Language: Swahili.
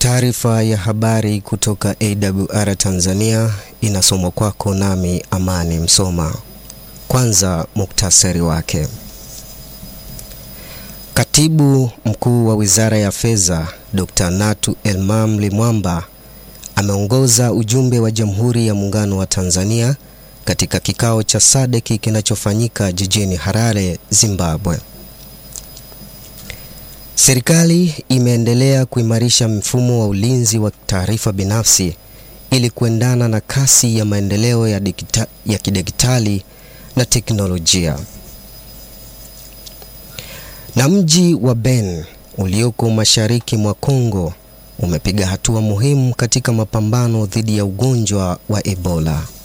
Taarifa ya habari kutoka AWR Tanzania inasomwa kwako nami Amani Msoma. Kwanza muktasari wake. Katibu Mkuu wa Wizara ya Fedha, Dr. Natu Elmam Limwamba ameongoza ujumbe wa Jamhuri ya Muungano wa Tanzania katika kikao cha SADC kinachofanyika jijini Harare, Zimbabwe. Serikali imeendelea kuimarisha mfumo wa ulinzi wa taarifa binafsi ili kuendana na kasi ya maendeleo ya, digita, ya kidijitali na teknolojia. Na mji wa Beni ulioko mashariki mwa Kongo umepiga hatua muhimu katika mapambano dhidi ya ugonjwa wa Ebola.